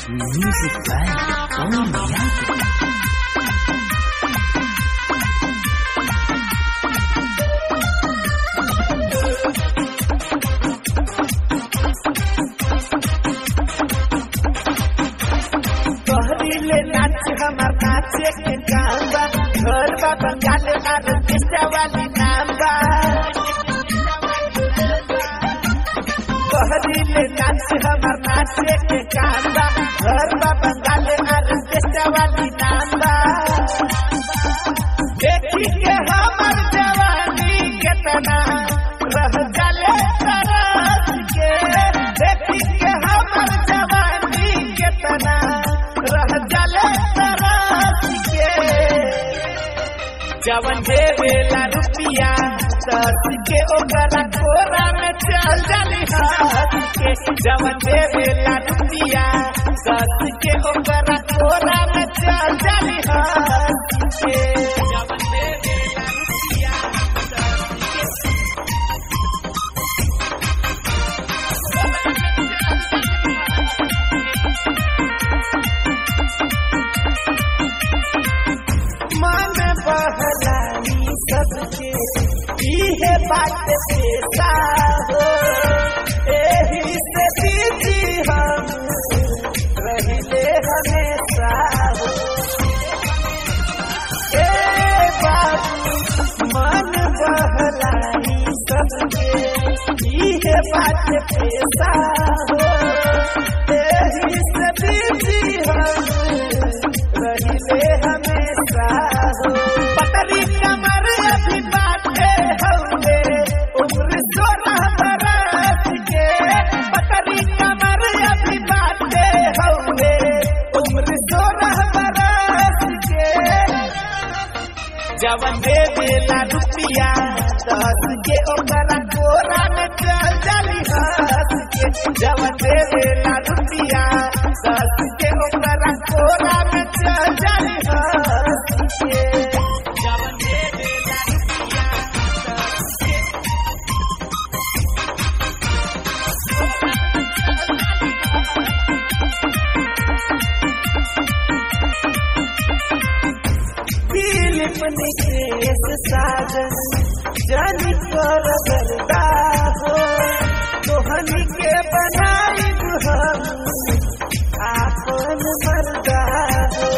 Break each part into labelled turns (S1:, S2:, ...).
S1: Music by Tony Bianco.
S2: कहरीले नाच हमार नाचे के काम बा घर बा बंगाल आर्टिस्ट वाली नाम बा कहरीले नाच हमार नाचे के काम बा घर बा बंगाल आर्टिस्ट वाली नाम बा देखी के हमर जवानी केतना रह जाले तरस के देखी के हमर जवानी केतना रह जाले तरस के जवन देवेला रुपिया दस के ओकरा कोरा में चल जाली हंस के जवन देवेला रुपिया दस के ओकरा कोरा में चल जाली हंस के जवन देवेला रुपिया दस के मन बहलानी सबके इहे बात पेशा हो एही से दीदी हम रहिले हमेशा हो ए बाबू मन बहलानी सबके इहे बात पेशा हो एही से दीदी हम रहिले हमेशा हो पतरी कमर अभी बाटे हौले उम्र सोलह बरस के पतरी कमर अभी बाटे हौले उम्र सोलह बरस के जवन दे देला रुपिया दस के ओकरा कोरा में चल जाली हंस के जवन दे देला रुपिया दस के ओकरा कोरा में चल जाली हंस के जवन दे देला रुपिया दस के फिलिप निकेश साजन जन कर गरदा हो तोहनी के बनाई हम आपन मरदा हो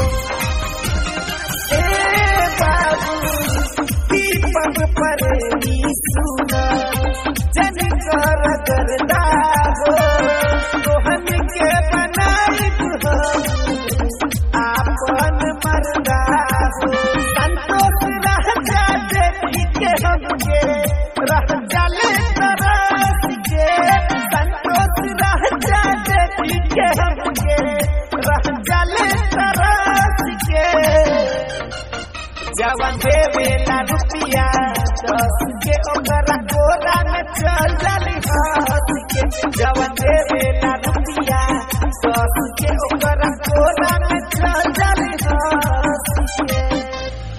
S2: ए बाबू दीपक पर सुना जन कर गरदा हो तोहनी के बनाई हम आपन मरदा हो संतोष रह जा देखी के हमके रह जाले तरस के संतोष रह जा देखी के हमके रह जाले तरस के जवन देवेला रुपिया दस के ओकरा कोरा में चल